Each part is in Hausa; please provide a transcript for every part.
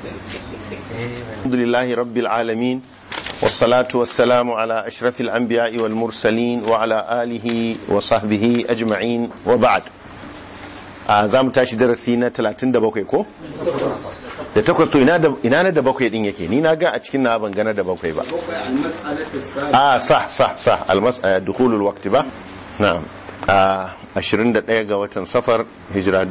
الحمد لله رب العالمين والصلاة والسلام على أشرف الأنبياء والمرسلين وعلى آله وصحبه أجمعين وبعد za mu tashi darasi na 37 ko? da takwas to ina na da bakwai din yake ni na ga a cikin na ban gana da bakwai ba a sa sa sa dukulul wakti ba na'am a 21 ga watan safar hijira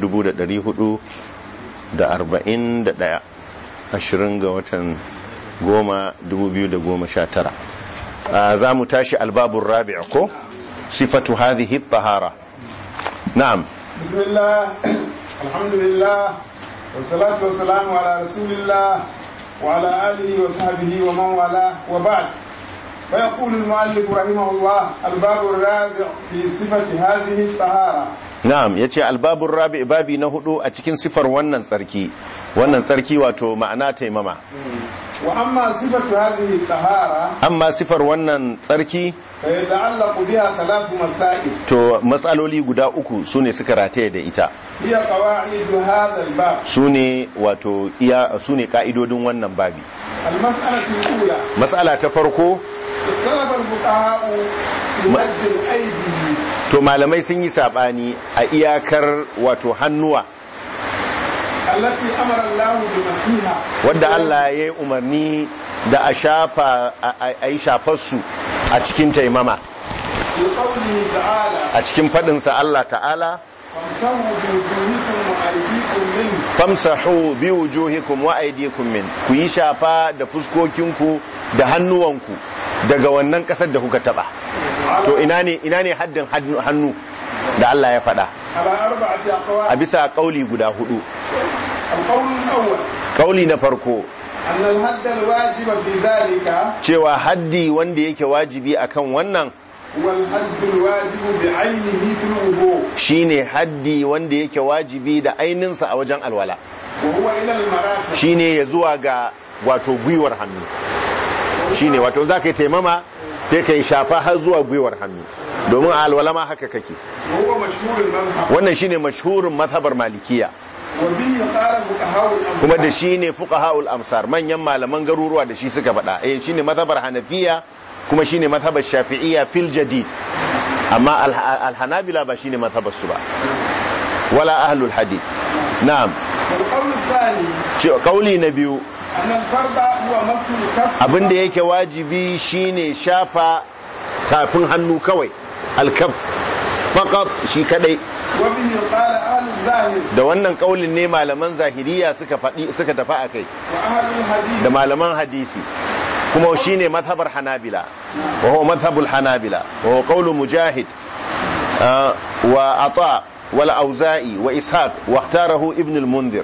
441 20 ga watan goma 2019 za mu tashi albabun rabi' ko sifatu hadhihi tahara na'am بسم الله الحمد لله والصلاة والسلام على رسول الله وعلى آله وصحبه ومن والاه وبعد فيقول المؤلف رحمه الله الباب الرابع في صفة هذه الطهارة na'am yace albabur rabi babi na hudu a cikin sifar wannan tsarki wannan tsarki wato ma'ana taimama وأما صفة هذه الطهارة amma sifar wannan tsarki فيتعلق بها ثلاث مسائل to matsaloli guda uku sune suka rataye da ita هي قواعد هذا الباب sune wato iya sune ka'idodin wannan babi المسألة الأولى matsala ta farko اختلف الفقهاء في مد الأيدي to malamai sun yi sabani a iyakar wato hannuwa التي أمر الله بمسيها wadda Allah ya yi umarni da a shafa a yi shafarsu a cikin taimama في قوله تعالى a cikin faɗinsa Allah ta'ala فامسحوا بوجوهكم وأيديكم منه famsahu bi wujuhikum wa aydikum min ku yi shafa da fuskokinku da hannuwanku daga wannan kasar da kuka taba to ina ne ina ne haddin hannu- hannu da Allah ya faɗa على أربعة a أقوال bisa kauli guda hudu القول الأول kauli na farko أن الحد الواجب في ذلك cewa haddi wanda yake wajibi akan wannan هو الحد الواجب بعينه في الوضوء shine haddi wanda yake wajibi da aininsa a wajen alwala وهو إلى المرافق shine ya zuwa ga wato gwiwar hannu shine wato za ka yi taimama sai ka yi shafa har zuwa gwiwar hannu domin a alwala ma haka kake وهو مشهور المذهب wannan shine mashhurin mazhabar malikiya وبه قال فقهاء kuma da الأمثال shine fuqahaul amsar manyan malaman garuruwa da shi suka faɗa eh shine mazhabar hanafiya kuma shine mazhabar shafi'iyya fil jadid amma al- al-hanabila ba shine mazhabar su ba wala ahlul hadith na'am والقول الثاني ce kauli na biyu أن الفرد هو مس الكف abin da yake wajibi shine shafa tafin hannu kawai alkaf faqat shi kadai وبه قال أهل الظاهر da wannan kaulin ne malaman zahiriya suka faɗi suka tafi akai وأهل الحديث da malaman hadisi kuma shine mazhabar hanabila wa huwa mazhabul hanabila wa huwa qawlu mujahid ah, wa ata wal auza'i wa ishaq wa ikhtarahu ibn al munzir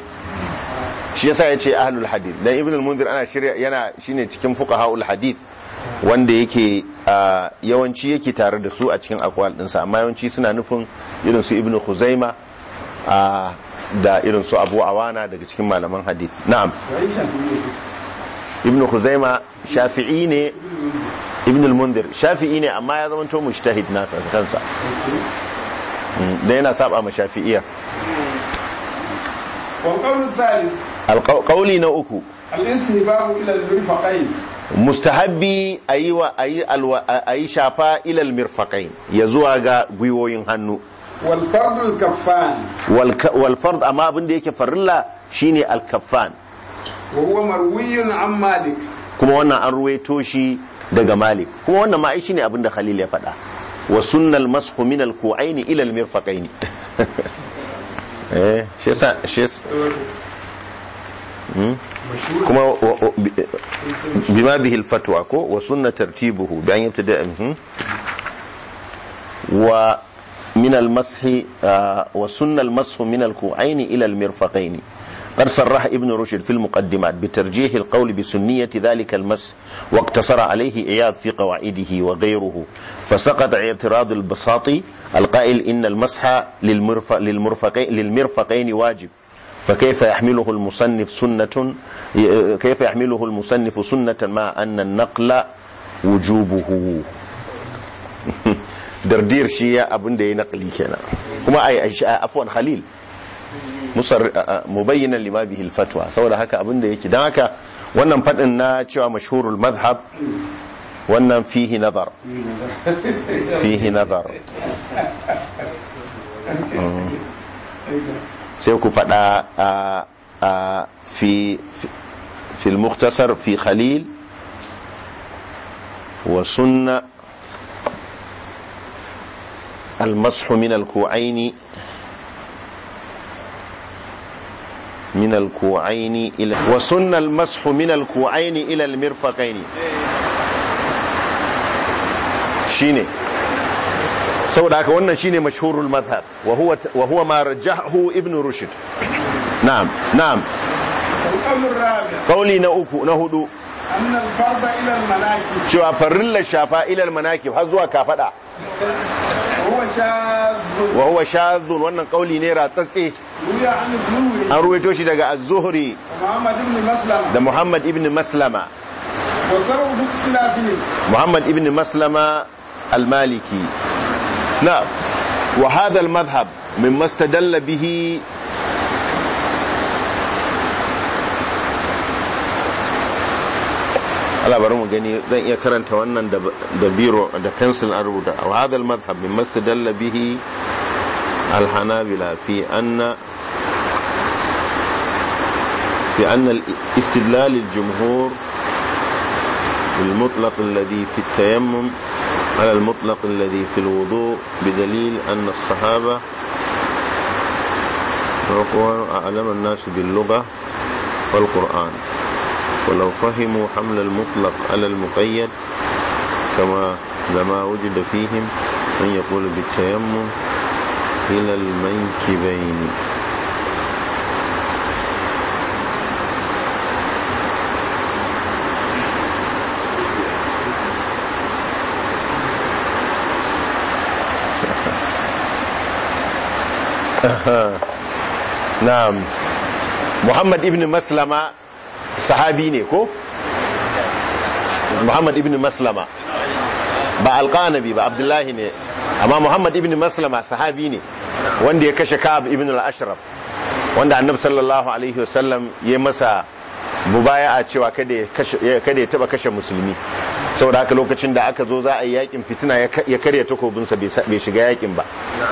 shi yasa yace ahlul hadith dan ibn al munzir ana shirya yana shine cikin fuqahaul hadith wanda yake ah, yawanci yake tare da su a cikin akwal dinsa amma yawanci suna nufin irin su ibn khuzaima ah, da irin su abu awana daga cikin malaman hadith na'am ibn khuzaima shafi'i ne ibn al-mundir shafi'i ne amma ya zama to mujtahid nasa kansa Mm, da yana saba ma shafi'iyya والقول الثالث alqauli na uku الاستهباب إلى المرفقين mustahabbi ayi wa ayi alwa ayi shafa ila al-mirfaqain ya zuwa ga gwiwoyin hannu والفرد الكفان wal ka- wal fard amma abin da yake farilla shine al-kaffan وهو مروي عن مالك kuma wannan an ruwaito shi daga malik kuma wannan ma ai shine abin da khalil ya faɗa wa sunnal mashu min al ku'aini ila al mirfaqaini eh shi yasa shi yasa Hmm? kuma wa- wa- bi- bima bihi al fatwa ko wa sunna tartibuhu bi an yabtada mhm. wa min al mashi wa sunna al mashu min al ku'aini ila al mirfaqaini قد صرح ابن رشد في المقدمات بترجيح القول بسنية ذلك المس واقتصر عليه إياض في قواعده وغيره فسقط اعتراض البساطي القائل إن المسح للمرف للمرفقين, للمرفقين واجب فكيف يحمله المصنف سنة كيف يحمله المصنف سنة مع أن النقل wujubuhu dardir shi ya abin da ya naqli kenan kuma ai ai afwan khalil musar mubayyinan lima bihi al-fatwa saboda haka abin da yake dan haka wannan fadin na cewa mashhurul madhhab wannan fihi nazar fihi nazar sai ku fada a fi في المختصر في خليل وسن المسح من الكوعين من الكوعين إلى وسن المسح من الكوعين إلى المرفقين شيني saboda haka wannan shine mashhurul madhhab wa huwa wa huwa ma rajahu ibn rushd na'am na'am القول الرابع kauli na uku na hudu أن الفرض إلى المناكب cewa farillar shafa ilal manakib har zuwa kafada وهو شاذ wa huwa shadhun wannan kauli ne ratsatse روي عن الزهري an ruwaito shi daga az-zuhri ومحمد بن مسلم da muhammad ibn maslama وسبب اختلافهم muhammad ibn maslama al-maliki na wa hadha al-madhhab mimma istadalla bihi Allah bari mu gani zan iya karanta wannan da da biro da pencil an rubuta wa hadha al-madhhab mimma istadalla bihi al-hanabila fi anna في أن الاستدلال الجمهور بالمطلق الذي في التيمم على المطلق الذي في الوضوء بدليل أن الصحابة وهو أعلم الناس باللغة والقرآن ولو فهموا حمل المطلق على المقيد كما لما وجد فيهم من يقول بالتيمم إلى المنكبين na'am muhammad ibn maslama sahabi ne ko muhammad ibn maslama ba alqanabi ba abdullahi ne amma muhammad ibn maslama sahabi ne wanda ya kashe ka'ab ibn al-ashraf wanda annabi sallallahu alaihi wasallam ya masa mubaya'a cewa kada ya kashe kada ya taba kashe musulmi saboda haka lokacin da aka zo za a yi yakin fitina ya karya takobinsa bai shiga yakin ba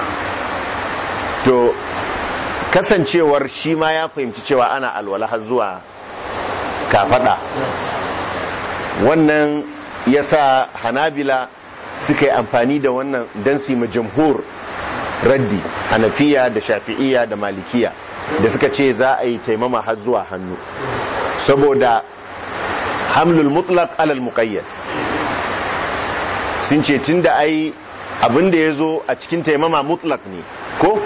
to kasancewar shi ma ya fahimci cewa ana alwala har zuwa kafada wannan ya sa hanabila suka yi amfani da wannan don su ma jamhur raddi hanafiya da shafi'iya da malikiya da suka ce za a yi taimama har zuwa hannu saboda hamlul mutlaq alal muqayyad sun ce tun da ai abin da ya zo a cikin taimama mutlaq ne ko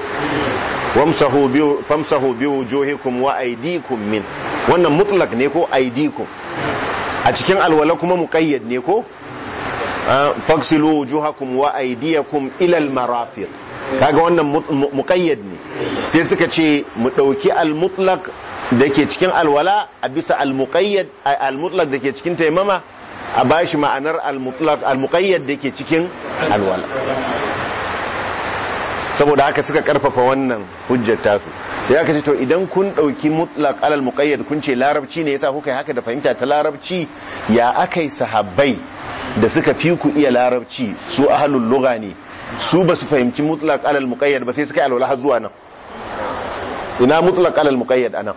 famsahu bi wujuhikum wa aydikum min wannan mutlaq ne ko aydikum a cikin alwala kuma muqayyad ne ko faksilu wujuhakum wa aydiyakum ila almarafiq kaga wannan muqayyad ne sai suka ce mu dauki almutlaq dake cikin alwala a bisa almuqayyad almutlaq dake cikin taimama a bashi ma'anar almutlaq almuqayyad dake cikin alwala saboda haka suka karfafa wannan hujjar tasu ya kace to idan kun dauki mutlaq alal muqayyad kun ce larabci ne yasa kuka yi haka da fahimta ta larabci ya akai sahabbai da suka fi ku iya larabci su ahlul lugha ne su ba su fahimci mutlaq alal muqayyad ba sai suka yi alwala har zuwa nan ina mutlaq alal muqayyad anan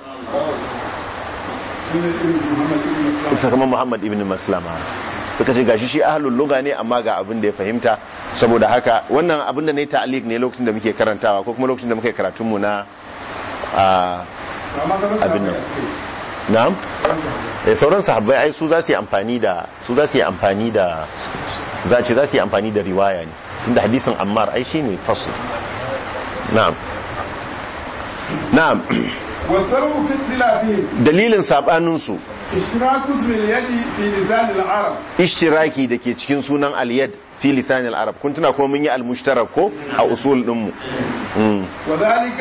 sakamakon Muhammad ibn Maslama suka ce gashi shi ahlul lugha ne amma ga abin da ya fahimta saboda haka wannan abin da ne ta'liq ne lokacin da muke karantawa ko kuma lokacin da muke karatun mu na abin nan na'am eh sauran sahabbai ai su za su yi amfani da su za su yi amfani da za ce za su yi amfani da riwaya ne tunda hadisin Ammar ai shine fasl na'am na'am والسبب في اختلافهم dalilin sabanin su اشتراك اسم اليد في لسان العرب ishtiraki da ke cikin sunan aliyad fi lisan al-arab kun tuna kuma mun yi al-mushtarak ko a usul din mu وذلك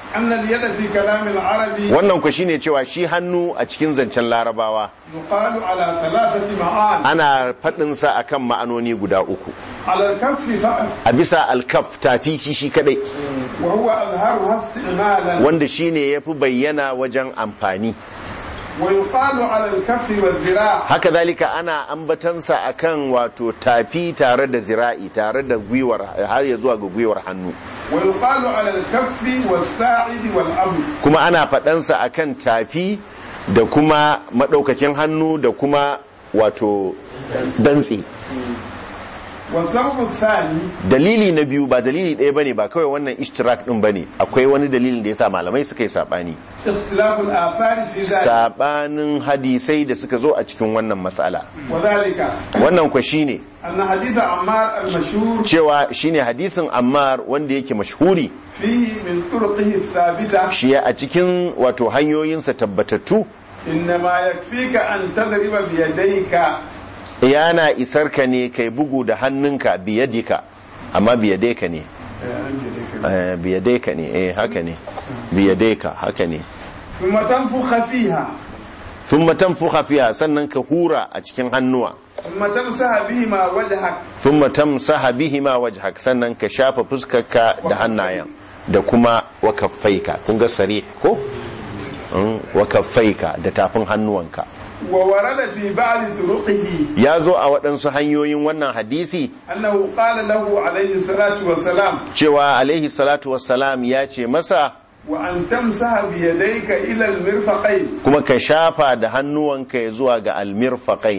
أن اليد في كلام العربي wannan ku shine cewa shi hannu a cikin zancen larabawa يقال على ثلاثة معان ana faɗin sa akan ma'anoni guda uku على الكف فقط a bisa alkaf tafi shi shi kadai وهو أظهرها استعمالا wanda shine yafi bayyana wajen amfani ويقال على الكف والذراع haka zalika ana ambatansa akan wato tafi tare da zira'i tare da gwiwar har ya zuwa ga gwiwar hannu ويقال على الكف والساعد والأمر kuma ana faɗansa akan tafi da kuma maɗaukakin hannu da kuma wato dantse والسبب الثاني dalili na biyu ba dalili ɗaya bane ba kawai wannan ishtirak ɗin bane akwai wani dalilin da yasa malamai suka yi saɓani اختلاف الآثار في ذلك saɓanin hadisai da suka zo a cikin wannan matsala وذلك wannan kwa shine أن حديث عمار المشهور cewa shine hadisin ammar wanda yake mashhuri فيه من طرقه الثابتة shi a cikin wato hanyoyinsa tabbatattu إنما يكفيك أن تضرب بيديك yana isar ka ne kai bugu da hannunka biyadika amma biyadaika ne Eh, biyadaika ne eh haka ne biyadaika haka ne ثم تنفخ فيها thumma tanfukha fiha sannan ka hura a cikin hannuwa ثم تمسح بهما وجهك thumma tamsaha bihima wajhak sannan ka shafa fuskarka da hannayen da kuma wa kaffaika kun ga sarih ko Mm, wa kaffaika da tafin hannuwanka وورد في بعض طرقه ya zo a waɗansu hanyoyin wannan hadisi أنه قال له عليه الصلاة والسلام cewa alaihi salatu wassalam ya ce masa وأن تمسح بيديك إلى المرفقين kuma ka shafa da hannuwanka ya zuwa ga almirfaqain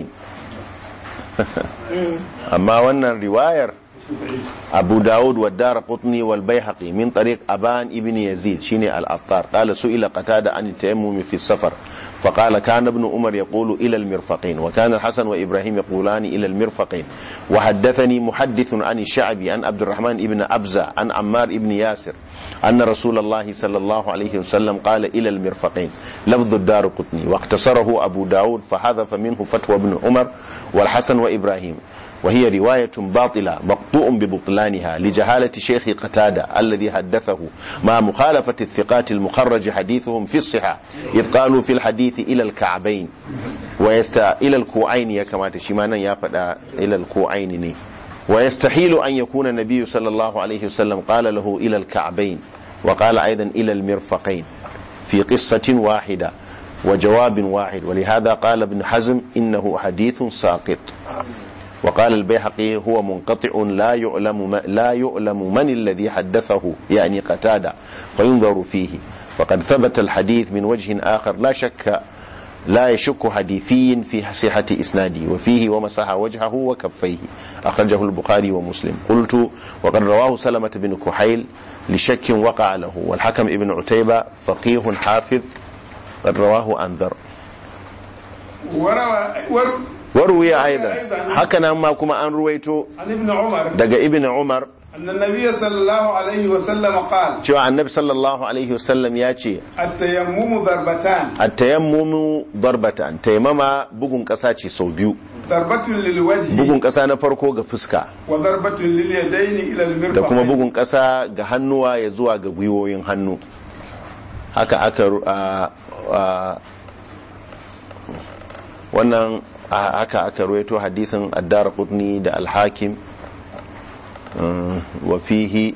amma wannan riwayar abu dawud wa dara qutni wal bayhaqi min tariq aban ibn yazid shine al-attar qala su'ila qatada an tayammum fi safar فقال كان ابن عمر يقول إلى المرفقين وكان الحسن وإبراهيم يقولان إلى المرفقين وحدثني محدث عن الشعبي عن عبد الرحمن ابن أبزة عن عمار ابن ياسر أن رسول الله صلى الله عليه وسلم قال إلى المرفقين لفظ الدار قطني واختصره أبو داود فحذف منه فتوى ابن عمر والحسن وإبراهيم وهي رواية باطلة مقطوع ببطلانها لجهالة شيخ قتادة الذي حدثه مع مخالفة الثقات المخرج حديثهم في الصحة إذ قالوا في الحديث إلى الكعبين ويست إلى الكوعين يا كما تشيمانا يا فدا إلى الكوعين ني ويستحيل أن يكون النبي صلى الله عليه وسلم قال له إلى الكعبين وقال أيضا إلى المرفقين في قصة واحدة وجواب واحد ولهذا قال ابن حزم إنه حديث ساقط وقال البيهقي هو منقطع لا يعلم ما لا يعلم من الذي حدثه يعني قتادة فينظر فيه فقد ثبت الحديث من وجه آخر لا شك لا يشك حديثي في صحة إسناده وفيه ومسح وجهه وكفيه أخرجه البخاري ومسلم قلت وقد رواه سلمة بن كحيل لشك وقع له والحكم ابن عتيبة فقيه حافظ قد رواه أنذر وروى ور وروي أيضا هكذا ما كما أن رويته عن ابن عمر daga ibn umar أن النبي صلى الله عليه وسلم قال cewa annabi sallallahu alaihi wasallam ya ce التيمم ضربتان at-tayammumu darbatan taimama bugun kasa ce sau biyu ضربة للوجه bugun kasa na farko ga fuska وضربة لليدين إلى da kuma المرفقين bugun kasa ga hannuwa ya zuwa ga gwiwoyin hannu haka aka ru- a- a- wannan a- haka aka ruwaito hadisin addar qutni da alhakim wa fihi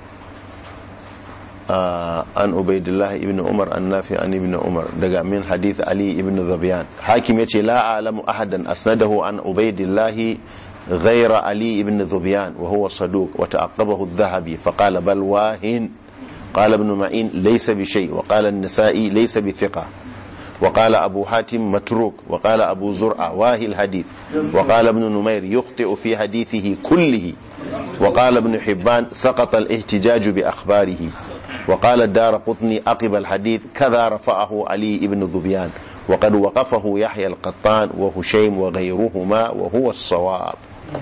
آه، عن عبيد الله ابن عمر النافع عن ابن عمر دقا من حديث علي ابن ذبيان حاكم يتي لا أعلم أحدا أسنده عن عبيد الله غير علي ابن ذبيان وهو صدوق وتعقبه الذهبي فقال بل واهن قال ابن معين ليس بشيء وقال النسائي ليس بثقة وقال أبو حاتم متروك وقال أبو زرعة واهي الحديث وقال ابن نمير يخطئ في حديثه كله وقال ابن حبان سقط الاحتجاج بأخباره وقال الدار قطني أقب الحديث كذا رفعه علي بن ذبيان وقد وقفه يحيى القطان وهشيم وغيرهما وهو الصواب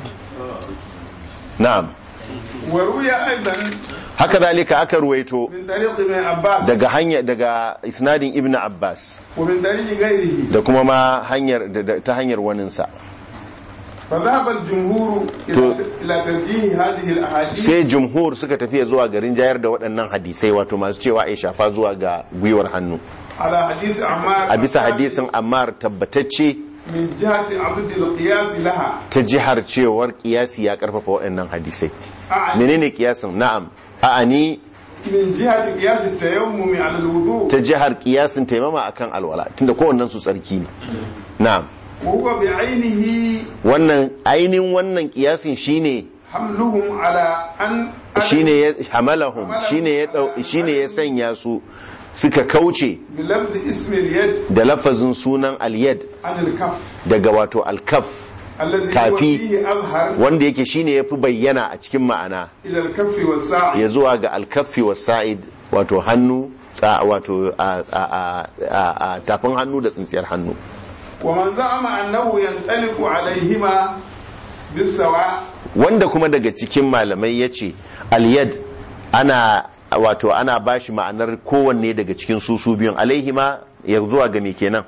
نعم وروي أيضا هكذلك أكرويته من طريق ابن عباس daga hanya daga isnadin ibn Abbas ومن طريق غيره da kuma ma hanyar da- da- ta hanyar waninsa فذهب الجمهور إلى تو- إلى ترجيح هذه الأحاديث sai jumhur suka tafiya zuwa garin jayar da waɗannan hadisai wato masu cewa ai shafa zuwa ga gwiwar hannu على حديث عمار a bisa hadisin ammar tabbatacce من جهة عبد القياس لها ta jihar cewar kiyasi ya karfafa waɗannan hadisai أعني menene kiyasin na'am a'ani من جهة قياس التيمم على الوضوء ta jihar kiyasin taimama akan alwala tunda kowannen su tsarki ne na'am وهو بعينه wannan ainihin wannan kiyasin shine حملهم على أن shine ya hamalahum shine ya dau shine ya sanya su suka kauce بلفظ اسم اليد da lafazin sunan al-yad عن الكف daga wato al-kaf الذي هو كافي. فيه أظهر wanda yake shine yafi bayyana a cikin ma'ana إلى الكف والساعد ya zuwa ga al-kaffi was sa'id wato hannu a- wato a- a- a- a- a tafin hannu da tsintsiyar hannu ومن زعم أنه ينطلق عليهما بالسواء wanda kuma daga cikin malamai ya ce al-yad ana wato ana bashi ma'anar kowanne daga cikin su su biyun alaihima ya zuwa ga me kenan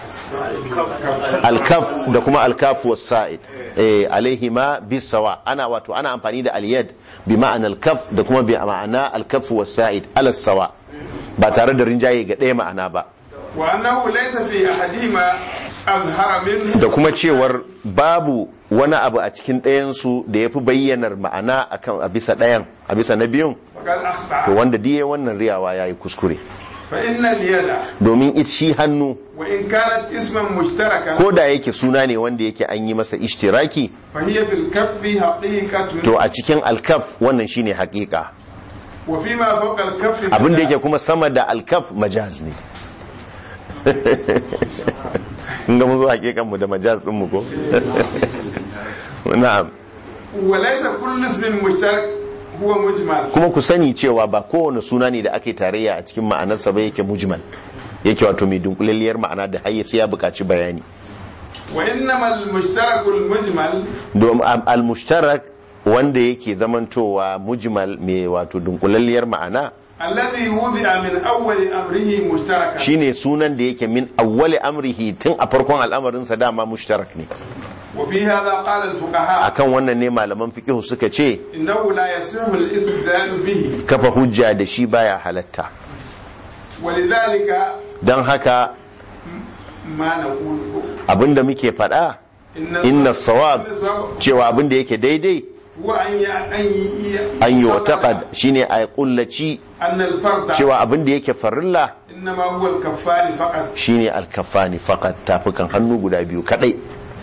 alkaf da kuma alkaf was sa'id eh alaihima bisawa ana wato ana amfani da al-yad bi ma'ana alkaf da kuma bi ma'ana alkaf was sa'id ala sawa ba tare da rinjaye ga ɗaya ma'ana ba وأنه ليس في أحدهما أظهر منه da kuma cewar babu wani abu a cikin ɗayansu da ya fi bayyanar ma'ana akan a bisa ɗayan a bisa na biyun فقد to أخطأ wanda diye wannan riyawa ya yi kuskure فإن اليد domin it shi hannu وإن كانت اسما مشتركا ko da yake suna ne wanda yake an yi masa ishtiraki فهي في الكف حقيقة to a cikin alkaf wannan shine hakika وفيما فوق الكف abin da مجاز. yake kuma sama da alkaf majaz ne in ga mu zo hakikan mu da majaz din mu ko na'am وليس كل اسم مشترك هو مجمل kuma ku sani cewa ba kowane suna ne da ake tarayya a cikin ma'anarsa ba yake mujmal yake wato mai dunkulalliyar ma'ana da har sai ya buƙaci bayani وإنما المشترك المجمل domin al-mushtarak wanda yake zamantowa mujmal mai wato dunkulalliyar ma'ana الذي وضع من أول أمره مشتركا shine sunan da yake min awwali amrihi tun a farkon al'amarinsa dama mushtarak ne وفي هذا قال الفقهاء akan wannan ne malaman fiqh suka ce إنه لا يصح الاستدلال به kafa hujja da shi baya halatta ولذلك don haka ما نقول abinda muke faɗa إن inna الصواب- sawab إن الصواب cewa abinda yake daidai هو أن ي- أن ي- an yi wataƙad shine a kullaci أن الفرد cewa abinda yake farilla إنما هو الكفار فقط shine alkafani fakat tafukan hannu guda biyu kadai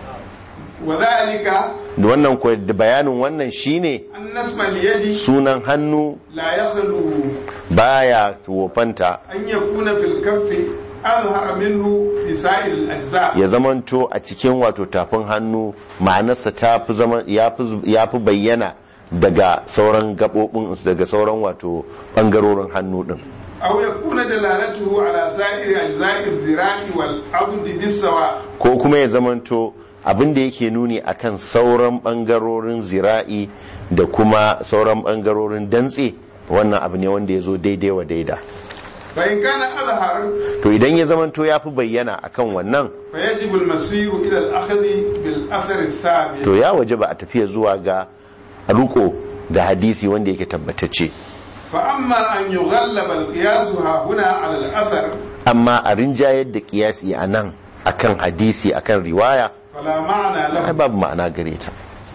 وذلك da wannan ko da bayanin wannan shine أن اسم اليد sunan hannu لا يخلو baya wofanta أن يكون في الكف أظهر منه في سائر الأجزاء ya zamanto a cikin wato tafin hannu ma'anarsa ta fi zama ya fi bayyana daga sauran gabobin daga sauran wato bangarorin hannu din أو يكون دلالته على سائر أجزاء الذراع والعضد بالسواء ko kuma ya zamanto abin da yake nuni akan sauran bangarorin zira'i da kuma sauran bangarorin dantse wannan abu ne wanda ya zo daidai wa daida فإن كان أظهر to idan ya zamanto ya fi bayyana akan wannan فيجب المسير إلى الأخذ بالأثر الثابت to ya waje ba a tafiya zuwa ga ruko da hadisi wanda yake tabbatacce فأما أن يغلب القياس ها هنا على الأثر amma a rinjayar da kiyasi a nan akan hadisi akan riwaya فلا معنى ai له babu ma'ana gare ta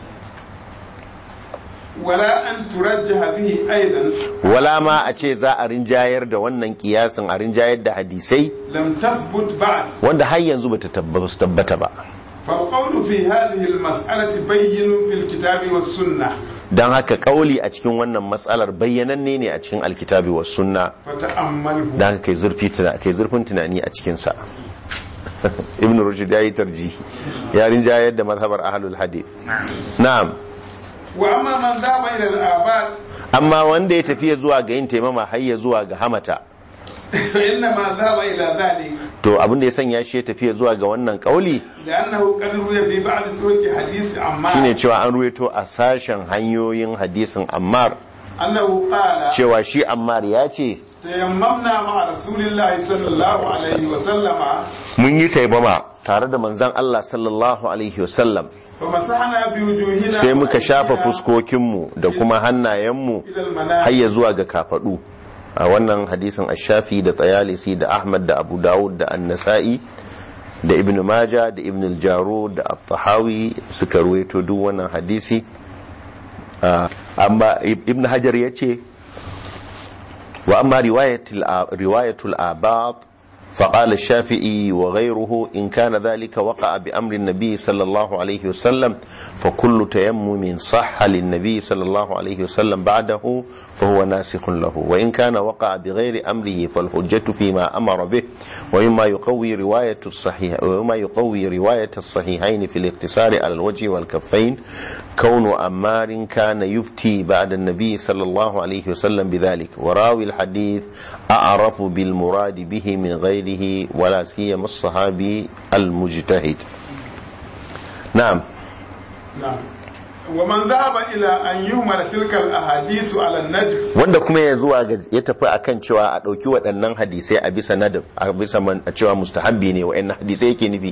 ولا أن ترجح به أيضا wala ma a ce za a rinjayar da wannan kiyasin a rinjayar da hadisai لم تثبت بعد wanda har yanzu bata tabba- su tabbata ba فالقول في هذه المسألة بين في الكتاب والسنة don haka kauli a cikin wannan matsalar bayyananne ne a cikin alkitabi wa sunna فتأمله don haka kai zurfi tuna- kai zurfin tunani a cikinsa ibn rushd ya yi tarji ya rinjayar da mazhabar ahlul hadith na'am وأما من ذهب إلى الآباد amma wanda ya tafiya zuwa ga yin taimama har ya zuwa ga hamata فإنما ذهب إلى ذلك to abin da ya sanya shi ya tafiya zuwa ga wannan kauli لأنه قد روي في بعض طرق حديث shine عمار cewa an ruwaito a sashen hanyoyin hadisin ammar أنه قال cewa shi ammar ya ce تيممنا مع رسول الله صلى الله عليه وسلم mun yi taimama tare da manzon Allah sallallahu alaihi wasallam فمسحنا بوجوهنا sai muka shafa وأيدينا fuskokinmu da kuma hannayenmu إلى المنام har ya zuwa ga kafadu a wannan hadisin ashafi da tsayalisi da ahmad da abu dawud da annasa'i da ibn maja da ibn al-jaro da at-tahawi suka ruwaito duk wannan hadisi Ah, amma ibn hajar ya ce wa amma riwayatul riwayatul abad فقال الشافعي وغيره إن كان ذلك وقع بأمر النبي صلى الله عليه وسلم فكل تيمم صح للنبي صلى الله عليه وسلم بعده فهو ناسخ له وإن كان وقع بغير أمره فالحجة فيما أمر به ومما يقوي رواية الصحيح ومما يقوي رواية الصحيحين في الاقتصار على الوجه والكفين كون أمار كان يفتي بعد النبي صلى الله عليه وسلم بذلك وراوي الحديث أعرف بالمراد به من غيره ولا سيما الصحابي المجتهد نعم نعم ومن ذهب إلى أن يهمل تلك الأحاديث على النجم wanda kuma ya zuwa ga ya tafi akan cewa a ɗauki waɗannan hadisai a bisa nadab a bisa man- a cewa mustahabbi ne wa'annan hadisai yake nufi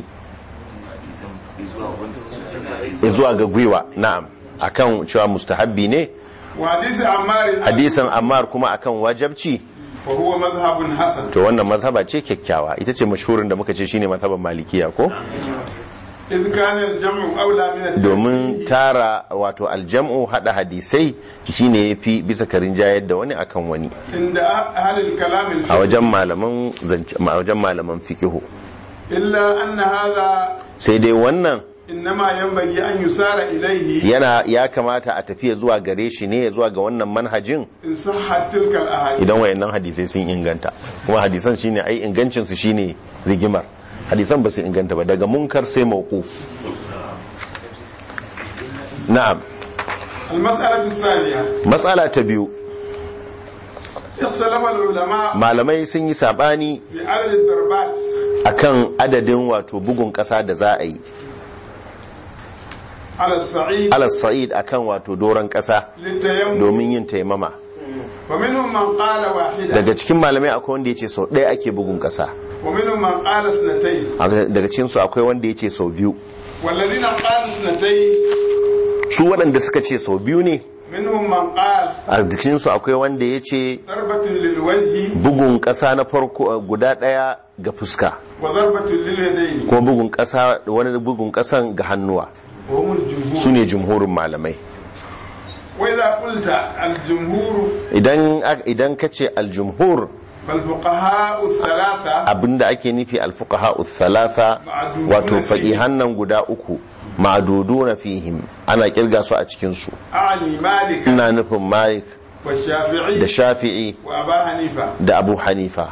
ya zuwa ga gwiwa na'am akan cewa mustahabbi ne وحديث عمار hadisan ammar kuma akan wajabci وهو مذهب حسن to wannan mazhaba ce kyakkyawa ita ce mashhurin da muka ce shine mazhaban malikiya ko إذ كان الجمع أولى من الترتيب domin tara wato aljam'u hada hadisai shine yafi bisa karin jayar da wani akan wani عند أهل الكلام a الفقهي wajen malaman zance- a wajen malaman fiqihu إلا أن هذا sai dai wannan إنما ينبغي أن يسار إليه yana ya kamata a tafiya zuwa gare shi ne zuwa ga wannan manhajin إن صحت تلك الأحاديث idan wayannan hadisai sun inganta kuma hadisan shine ai ingancin su shine rigimar hadisan ba su inganta ba daga munkar sai mawquf na'am المسألة الثانية matsala ta biyu اختلف العلماء malamai sun yi sabani في عدد الضربات akan adadin wato bugun kasa da za a yi على الصعيد alas sa'id akan wato doron kasa للتيمم domin yin taimama ومنهم من قال واحدة daga cikin malamai akwai wanda ya ce sau ɗaya ake bugun kasa ومنهم من قال اثنتين daga cikinsu akwai wanda ya ce sau biyu والذين قالوا اثنتين su waɗanda suka ce sau biyu ne منهم من قال a jikinsu akwai wanda ya ce ضربة للوجه bugun ƙasa na farko guda ɗaya ga fuska وضربة لليدين kuma bugun ƙasa wani bugun ƙasan ga hannuwa وهم الجمهور su ne jumhurin malamai وإذا قلت الجمهور idan idan ka ce aljumhur فالفقهاء الثلاثة abinda ake nufi alfuqaha thalatha wato faqihan nan guda uku ma'duduna fihim ana kirga su a cikin su أعني مالك ina nufin malik والشافعي da shafi'i وأبا حنيفة da abu hanifa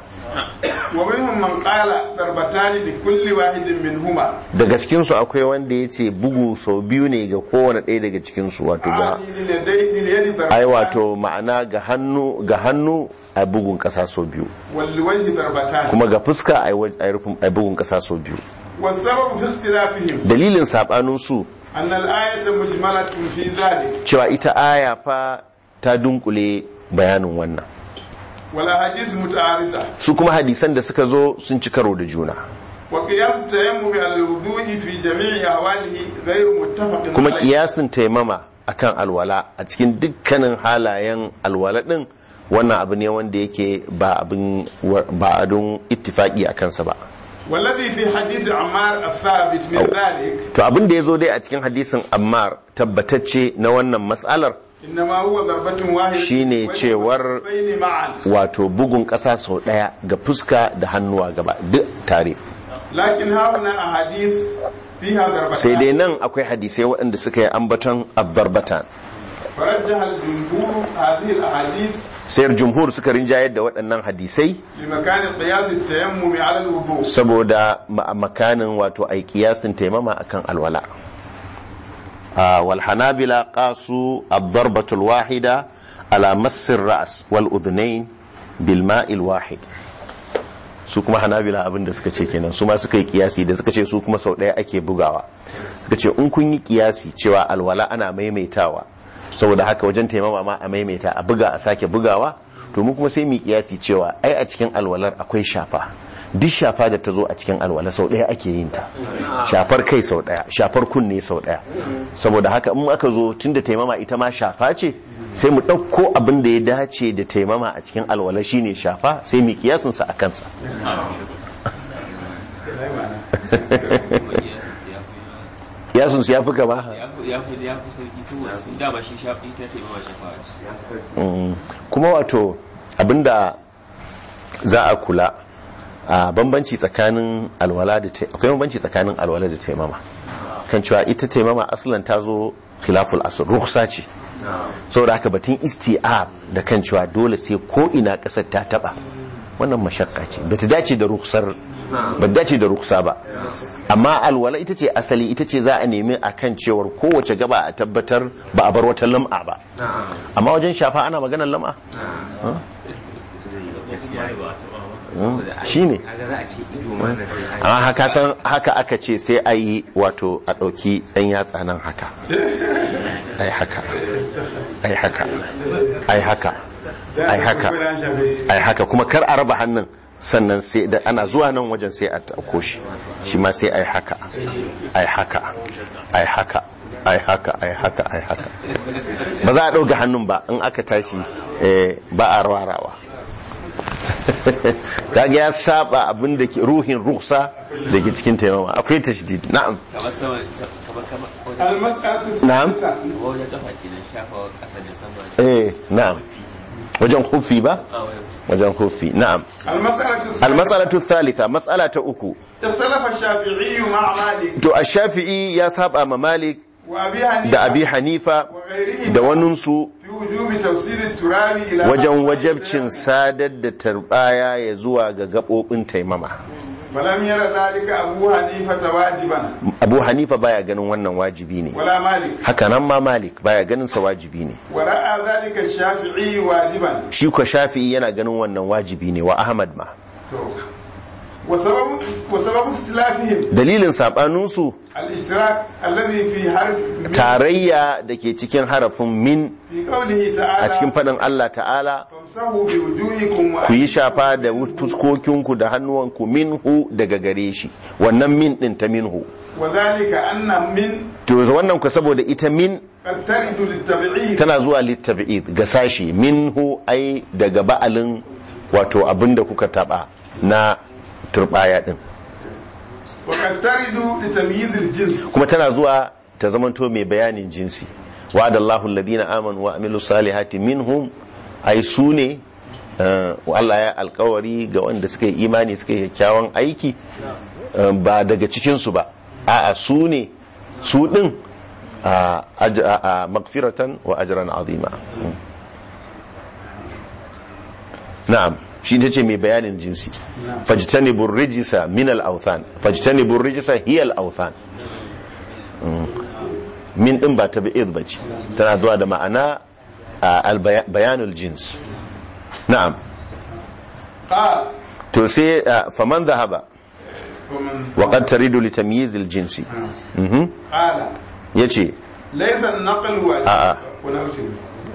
ومنهم من قال ضربتان لكل واحد منهما daga cikinsu akwai wanda ya ce bugu sau biyu ne ga kowane ɗaya daga cikinsu wato ga أعني لليدين لليد ai ضربتان wato ma'ana ga hannu ga hannu a bugun ƙasa sau biyu والوجه ضربتان kuma ga fuska a yi rufin- a bugun ƙasa sau biyu والسبب في اختلافهم dalilin saɓanin su أن الآية مجملة في ذلك cewa ita aya fa ta dunkule bayanin wannan والأحاديث متعارضة su kuma hadisan da suka zo sun ci karo da juna وقياس التيمم على الوضوء في جميع أحواله غير متفق kuma عليه kiyasin taimama akan alwala a cikin dukkanin halayen alwala din wannan abu ne wanda yake ba abin ba adun ittifaki a kansa ba والذي في حديث عمار الثابت من ذلك to abin da ya zo dai a cikin hadisin ammar tabbatacce na wannan matsalar إنما هو ضربة واحدة Shine cewar- والفين معا wato bugun ƙasa sau ɗaya ga fuska da hannuwa gaba duk tare لكن هنا أحاديث فيها ضربتان sai dai nan akwai hadisai waɗanda suka yi ambaton abbarbatan فرجح الجمهور هذه الأحاديث sayar jumhur suka rinjayar da waɗannan hadisai لمكان قياس التيمم على الوضوء saboda ma- makanin wato ai kiyasin taimama akan alwala Ah, wal hanabila qasu ad-darbatul wahida ala massir ra's wal udhnayn bil ma'il wahid su kuma hanabila abin da suka ce kenan su ma suka yi kiyasi da suka ce su kuma sau ɗaya ake bugawa suka ce in kun yi kiyasi cewa alwala ana maimaitawa saboda haka wajen taimama ma a maimaita a buga a sake bugawa to mu kuma sai mu yi kiyasi cewa ai a cikin alwalar akwai shafa duk shafa da ta zo a cikin alwala sau ɗaya ake yin ta shafar kai sau ɗaya shafar kunne sau ɗaya saboda haka in aka zo tun da taimama ita ma shafa ce sai mu ɗauko abin da ya dace da taimama a cikin alwala shine shafa sai mu kiyasinsa a kansa kiyasinsu ya fi gaba ya fi ya fi sauki saboda sun dama shi shafi ta taimama shafa ce Mm. kuma wato abinda za a kula a bambanci tsakanin alwala da ta akwai bambanci tsakanin alwala da taimama kan cewa ita taimama asalan ta zo khilaful asr rukhsa ce saboda haka batun isti'ab da kan cewa dole sai ko ina kasar ta taba wannan mashakka ce bata dace da rukhsar ba dace da ruksa ba amma alwala ita ce asali ita ce za a nemi a kan cewar kowace gaba a tabbatar ba a bar wata lam'a ba amma wajen shafa ana maganar lam'a shi ne amma haka san haka aka ce sai a yi wato a ɗauki ɗan yatsa nan haka ai haka ai haka ai haka ai haka ai haka kuma kar a raba hannun sannan sai da ana zuwa nan wajen sai a ɗauko shi shi ma sai ai haka ai haka ai haka ai haka ai haka ai haka ba za a ɗauka hannun ba in aka tashi eh, ba a rawarawa ta ga ya saba abin da ke ruhin ruksa da ke cikin taimama akwai tashdid na'am kamar sama kamar kamar wajen المسألة نعم. الثالثة wajen kafa kenan shafa ƙasa da sama eh na'am wajen hufi ba a wajen wajen hufi na'am المسألة الثالثة almas'alatu thalitha mas'ala ta uku اختلف الشافعي مع مالك to ash-shafi'i ya saba ma malik وأبي حنيفة da abi hanifa وغيرهما da waninsu في وجوب توصيل التراب إلى wajen wajabcin sadar da tarbaya ya zuwa ga gabobin taimama فلم ير ذلك أبو حنيفة واجبا abu hanifa baya ganin wannan wajibi ne ولا مالك haka nan ma malik baya ganin sa wajibi ne ورأى ذلك الشافعي واجبا shi ko shafi'i yana ganin wannan wajibi ne wa ahmad ma وسبب وسبب اختلافهم dalilin sabaninsu الاشتراك الذي في حرف من tarayya da ke cikin harafin min في قوله a تعالى cikin faɗin Allah ta'ala فامسحوا بوجوهكم ku yi shafa da fuskokinku da hannuwanku minhu daga gare shi wannan min ɗin ta minhu وذلك أن من to wannan ku saboda ita min قد ترد للتبعيد tana zuwa littabi'id ga sashi minhu ai daga ba'alin wato abinda kuka taba na turbaya din وقد ترد لتمييز الجنس kuma tana zuwa ta zamanto mai bayanin jinsi wa'ada Allahu alladhina amanu wa amilu salihati minhum ai su ne eh, Allah ya alkawari ga wanda suka yi imani suka yi kyakkyawan aiki eh, ba daga cikin su ba a'a su ne su din a aj- a- a magfiratan wa ajran azima Mm. na'am shi ta ce mai bayanin jinsi fajtanibur rijisa min al-awthan fajtanibur rijisa hiya al-awthan min din ba ta bi'id ba ce tana zuwa da ma'ana a bayanul jins na'am قال to sai a, faman zahaba ومن wa qad taridu li tamyiz al jinsi mhm قال yace ليس النقل واجب آه. ونوتي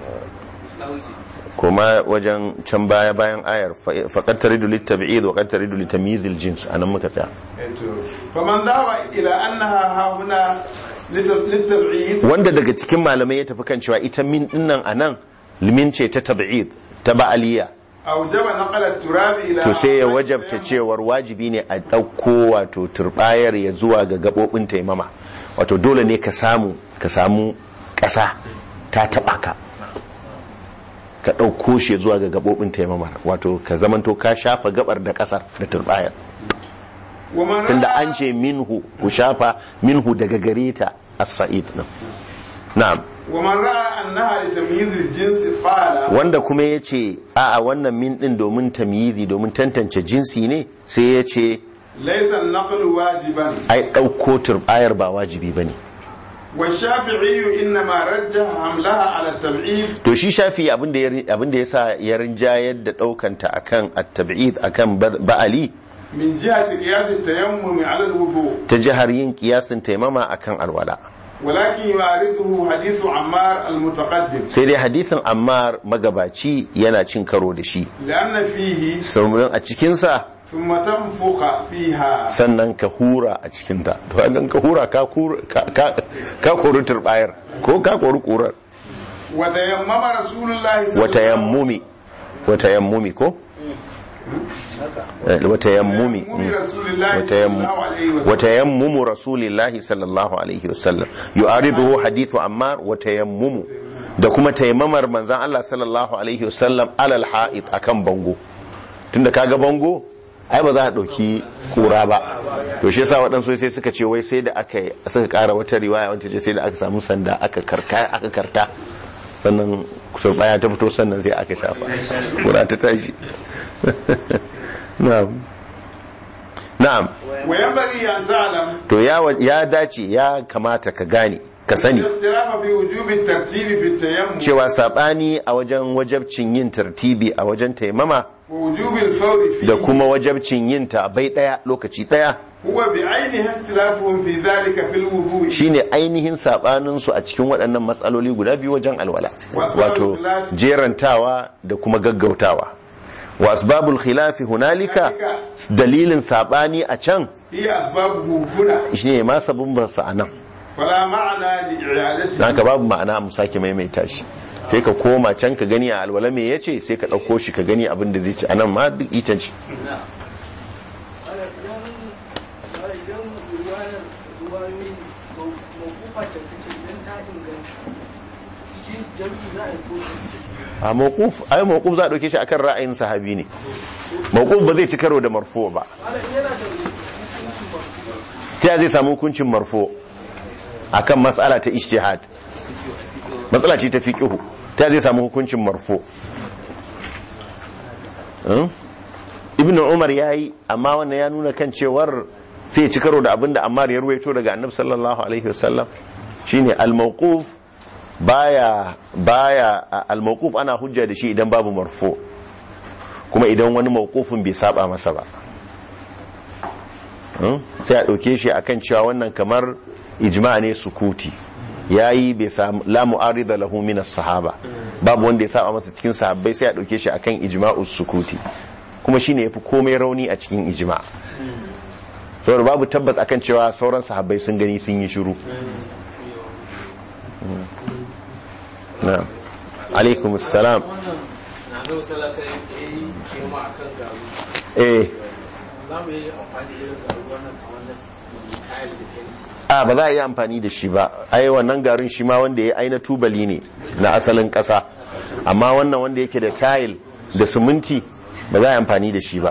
kuma wajen can baya bayan ayar fa- fa qad taridu li tab'id wa qad taridu li tamyiz al jins anan muka tsaya فمن ذهب إلى أنها ها هنا لت- للتبعيد wanda daga cikin malamai ya tafi kan cewa ita min dinnan anan limin ce ta tab'id ta ba'aliya أوجب نقل التراب إلى to sai ya wajabta cewar wajibi ne a ɗauko wato turbayar ya zuwa ga gaɓoɓin taimama wato dole ne ka samu ka samu ƙasa ta taɓa ka ka ɗauko shi zuwa ga gaɓoɓin taimamar wato ka zamanto ka shafa gabar da ƙasar da turbayar ومن tunda رأى an ce minhu ku shafa minhu daga gare ta as-sa'id din na'am ومن رأى أنها لتمييز الجنس قال wanda kuma ya ce a'a wannan min ɗin domin tamyizi domin tantance jinsi ne sai ya ce ليس النقل واجبا ai ɗauko turbayar ba wajibi ba ne والشافعي إنما رجح حملها على التبعيد to shi shafi abinda ya abinda yasa ya rinjayar da ɗaukanta akan at-tab'id akan ba- ba'ali من جهة قياس التيمم على الوضوء ta jihar yin kiyasin taimama akan alwala ولكن يعارضه حديث عمار المتقدم sai dai hadisin ammar magabaci yana cin karo da shi لأن فيه saurin a cikinsa ثم تنفخ فيها sannan ka hura a cikinta to an ka hura ka kura- ka- ka ka kori turbayar ko ka kori kurar وتيمم رسول الله صلى wata الله yammumi wata yammumi ko Eh, wata yammumi تيمم mm. رسول الله wata صلى yammu- الله عليه وسلم wata yammumu rasulillahi sallallahu alaihi wasallam yu'ariduhu hadithu ammar wata yammumu da kuma taimamar manzan Allah sallallahu alaihi wasallam alal ha'id akan bango tunda kaga bango ai ba za a ɗauki kura ba to shi yasa waɗansu sai suka ce wai sai da aka yi suka ƙara wata riwaya wanda ce sai da aka samu sanda aka karka aka karta sannan baya ta fito sannan sai aka shafa kura ta tashi na'am na'am وينبغي أن تعلم to ya wa- ya dace ya kamata ka gane ka sani الاختلاف في وجوب الترتيب في التيمم cewa sabani a wajen wajabcin yin tartibi a wajen taimama ووجوب الفور da فيه kuma wajabcin yin ta bai daya lokaci daya هو بعينها اختلافهم في ذلك في الوضوء shine ainihin sabanin su a cikin waɗannan matsaloli guda biyu wajen alwala wato jerantawa da kuma gaggautawa wa asbabul khilafi hunalika dalilin sabani a can هي أسبابه هنا shine ma sabon sa a nan فلا معنى لإعادته haka babu ma'ana mu sake maimaita shi sai ka koma can ka gani a alwala me yace sai ka ɗauko shi ka gani abin da zai ci anan ma duk ita ce a mawquf ai mawquf za a dauke shi akan ra'ayin sahabi ne mawquf ba zai ci karo da marfu ba ta ya zai samu hukuncin marfu akan mas'ala ta ijtihad matsala ce ta fiqhu ta ya zai samu hukuncin marfu Hmm? ibnu umar yayi amma wannan ya nuna kan cewar sai ya ci karo da abinda ammar ya ruwaito daga annabi sallallahu alaihi wasallam shine al-mawquf baya baya al-mawquf ana hujja da shi idan babu marfu kuma idan wani mawqufin bai saba masa ba Hmm? sai a dauke shi akan cewa wannan kamar ijma ne sukuti yayi bai samu la mu'arida lahu min as-sahaba babu wanda ya saba masa cikin sahabbai sai a dauke shi akan ijma'us sukuti kuma shine yafi komai rauni a cikin ijma saboda babu tabbas akan cewa sauran sahabbai sun gani sun yi shiru na'am alaikum assalam na zo salasa ya yi kema a kan garu eh za mu yi amfani da irin garu wannan kamar na kayan da fenti a ba za a yi amfani da shi ba ai wannan garin shi ma wanda ya aina tubali ne na asalin ƙasa amma wannan wanda yake da tile da siminti ba za a yi amfani da shi ba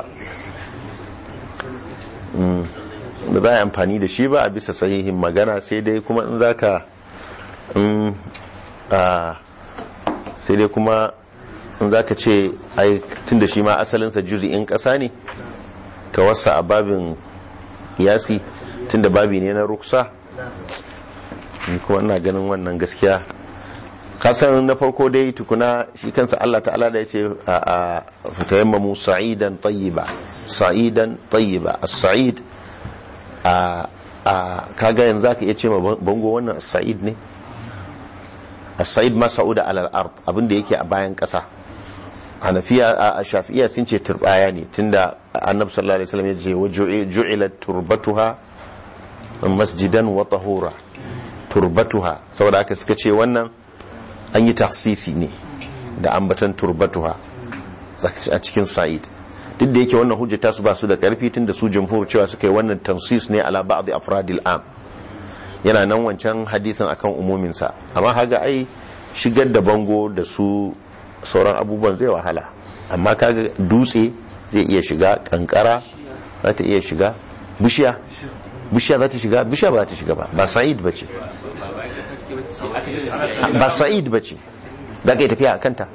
Mm, ba za a yi amfani da shi ba a bisa sahihin magana sai dai kuma in za ka in a sai dai kuma in za ka ce ai tun da shi ma asalinsa juzi'in ƙasa ne ka wasa a babin yasi tun da babi ne na ruksa ni kuma ina ganin wannan gaskiya kasan na farko dai tukuna shi kansa Allah ta'ala da ya ce a fitayammamu sa'idan tayyiba sa'idan tayyiba as-sa'id a a kaga yanzu zaka iya ce ma bango wannan as-sa'id ne as-sa'id ma sa'uda alal ard abinda yake a bayan kasa hanafiya a shafi'iya sun ce turbaya ne tunda annabi sallallahu alaihi wasallam ya ce wa ju'ilat turbatuha masjidan wa tahura turbatuha saboda haka suka ce wannan an yi taksisi ne da ambatan turbatuha a cikin sa'id duk da yake wannan hujja su ba su da karfi tunda su jamhur cewa suka yi wannan tansis ne ala ba'd afradil am yana nan wancan hadisin akan umumin sa amma haga ai shigar da bango da su sauran abubuwan zai wahala amma kaga dutse zai iya shiga kankara za ta iya shiga bishiya bishiya za ta shiga bishiya ba za ta shiga ba ba sa'id ba ce ba sa'id ba ce za ka yi tafiya a kanta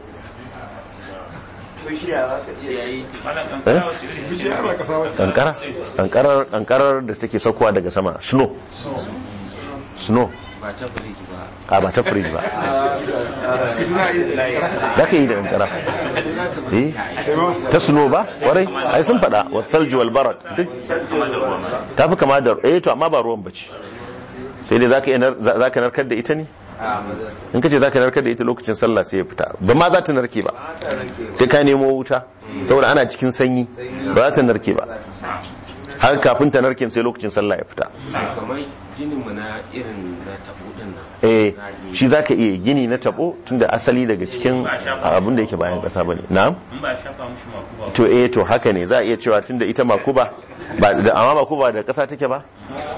kankara kankarar kankarar da take saukowa daga sama snow snow ba ta firiji ba a ba ta fridge ba za ka yi da kankara eh ta snow ba warai ai sun fada wa thalji wal barak duk ta fi kama da eh to amma ba ruwan bace sai dai za ka narkar da ita ne in ka ce za ka narkar da ita lokacin sallah sai ya fita ba ma za ta narke ba sai ka nemo wuta saboda ana cikin sanyi ba za ta narke ba har kafin ta narke sai lokacin sallah ya fita kamar ginin mu na irin na tabo din nan eh shi za ka iya gini na tabo tunda asali daga cikin abin da yake bayan kasa bane na'am in ba shafa mushi makuba to eh to haka ne za a iya cewa tunda ita makuba ba da amma makuba da kasa take ba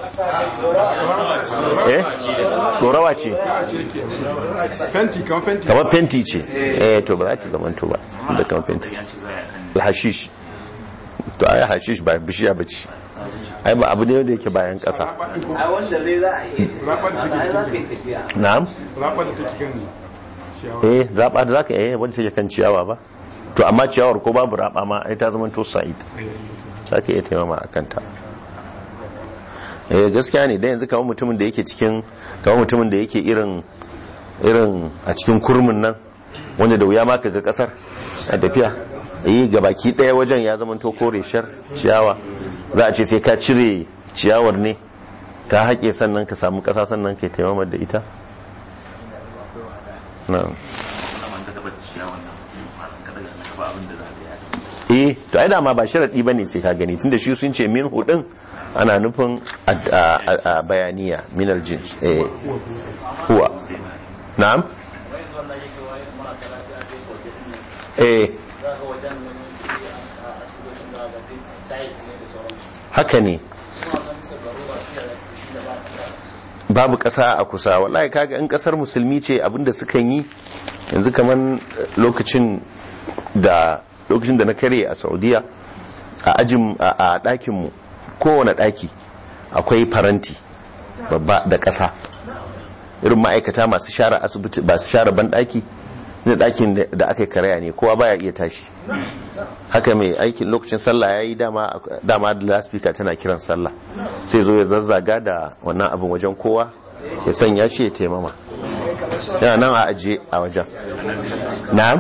eh dorawa ce fenti kan fenti kamar fenti ce eh to ba za ta zama to ba da kamar fenti ce hashish to ai hashish ba bishiya ba ce ai ba abu ne da yake bayan kasa a wanda zai za a iya rabar da tafiya za ka take yi tafiya na'am rabar da take kan ciyawa eh raba da zaka eh wanda take kan ciyawa ba to amma ciyawar ko babu raba ma ai ta zama to sa'id zaka iya taimama a kanta eh gaskiya ne da yanzu kamar mutumin da yake cikin kamar mutumin da yake irin irin a cikin kurmin nan wanda da wuya ma kaga kasar a tafiya yi gabaki daya wajen ya zama to kore shar ciyawa za a ce sai ka cire ciyawar ne ka haƙe sannan ka samu ƙasa sannan ka taimama da ita na'am man ka taba ciyawan nan malam kada ka taba abin da za ka yi eh to ai dama ba sharadi bane sai ka gani tunda shi sun ce min hudin ana nufin a- a a- a bayaniya min aljins eh huwa na'am eh haka ne babu ƙasa a kusa wallahi kaga in ƙasar musulmi ce abinda sukan yi yanzu kaman lokacin da lokacin da na kare a saudiya a ajin a a ɗakinmu kowane ɗaki akwai faranti babba da ƙasa irin ma'aikata masu share asibiti ba su share banɗaki na ɗakin da- da aka yi karaya ne kowa baya iya tashi haka mai aikin lokacin sallah ya yi dama dama da laspika tana kiran sallah sai zo ya zazzaga da wannan abin wajen kowa ya sanya shi ya taimama yana nan a ajiye a wajen na'am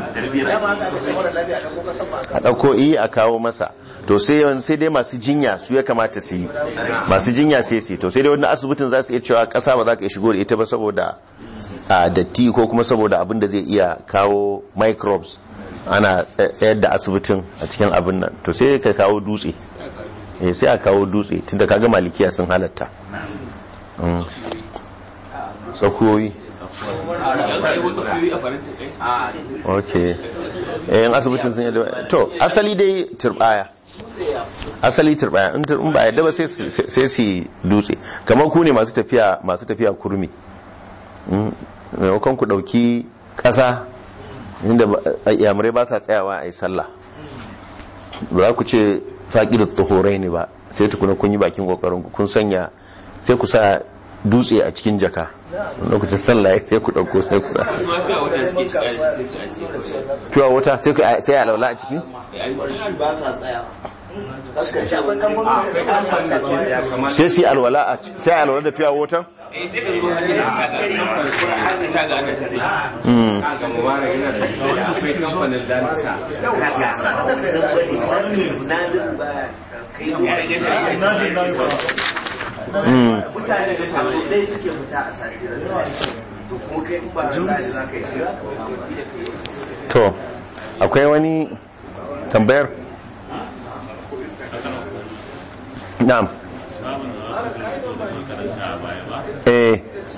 a ɗauko iya a kawo masa to sai yawan sai dai masu jinya su ya kamata su yi masu jinya sai su yi to sai dai wani asibitin za su iya cewa ƙasa ba za ka iya shigo da ita ba saboda a datti ko kuma saboda abin da zai iya kawo microbes ana tsa- tsayar da asibitin a cikin abin nan to sai ka kawo dutse eh sai a kawo dutse tunda kaga malikiya sun halatta Mm. tsakuyoyi ya kai wasu kuyi a faranti kai ok eh in asibitin sun yadda to asali dai turbaya asali turbaya in tur- in ba yadda ba sai su- sai su dutse kamar ku ne masu tafiya masu tafiya kurmi Mm, maimakon ku dauki kasa inda ba- yamurai ba sa tsayawa a yi sallah ba za ku ce faƙi da tsohorai ne ba sai tukuna kun yi bakin kokarin ku kun sanya sai ku sa dutse a cikin jaka lokacin sallah sai ku dauko sai ku sa kuma sai a wata suke shiga sai su ajiye pure water sai ku- sai a laula a ciki ba sa tsayawa sai su yi alwala a ci- sai a alwala da pure water eh sai ka zo hannun da ka ga ta ga ana tare ga mubarak yana da sai akwai kamfanin dansta nadin ba kai ya rage da mutane da kaso ɗaya suke fita a sati to kuma kai in ba da za ka yi shi za ka samu to akwai wani tambayar na'am eh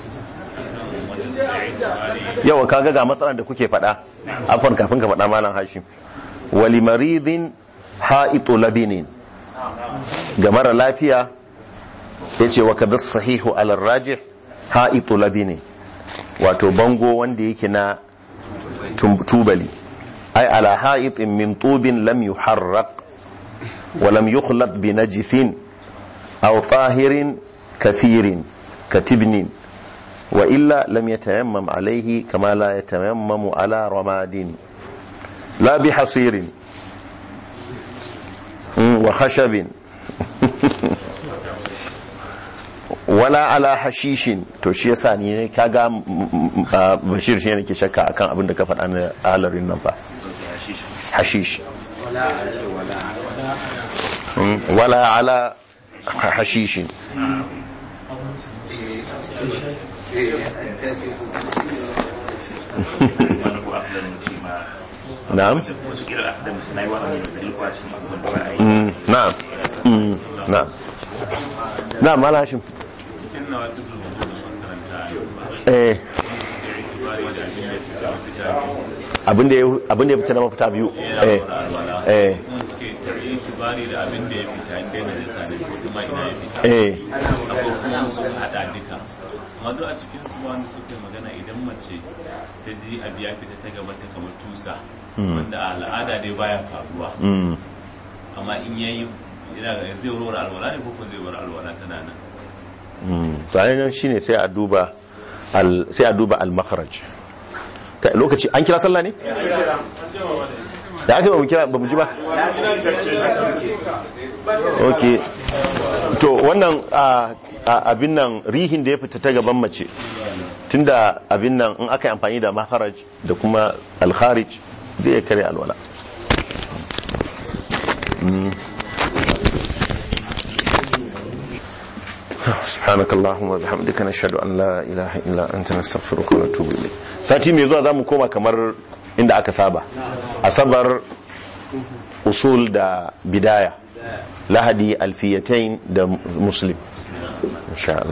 yawa kaga ga matsalar da kuke faɗa afon kafin ka faɗa malam hashim wali maridin ha'itu labinin ga mara lafiya ya ce wa kadar sahihu alar rajih ha'itu labinin wato bango wanda yake na tum- tubali ay ala ha'itin min tubin lam yuharraq wa lam yukhlaq bi najisin aw tahirin kathirin katibnin wa illa lam yatayammam alayhi kama la yatayammamu ala ramadin la bi hasirin Mm, wa khashabin wala ala hashishin to shi yasa ni ne kaga mm, mm, ah, bashir shi ne ke shakka akan abin da ka faɗa na halarin nan ba hashish Mm, wala ala hashishin wani ko afdan shi ma na'am wasu kira afdan na yi wa'ani da dalilwa cikin abubuwan da ba a yi Mm, na'am Mm, na'am na'am mala hashim cikin na wata zuwa da makaranta eh da itibari da abin da ya fita fita abin da ya abin da ya fita na mafita biyu eh eh kuma suke itibari da abin da ya fita inda yana da sani ko kuma ina ya fita eh akwai kuma su hada duka amma duk a cikin su wanda suke magana idan mace ta ji abu ya fita ta gaba ta kamar tusa wanda a al'ada dai baya faruwa mm, amma in yayi ina ga zai rora alwala ne ko ko zai bar alwala tana nan mm. to ainihin shine sai a duba al sai a duba al makharaj Ta- lokaci an kira sallah ne da aka yi ba mu kira ba mu ji ba ok to wannan a- a- abin nan rihin da ya fita ta gaban mace tunda abin nan in aka yi amfani da maharaj da kuma alkharij zai iya kare alwala Mm. سبحانك اللهم وبحمدك نشهد ان لا اله الا انت نستغفرك ونتوب اليك sati mai zuwa zamu koma kamar inda aka saba asabar usul da bidaya lahadi alfiyatain da muslim insha Allah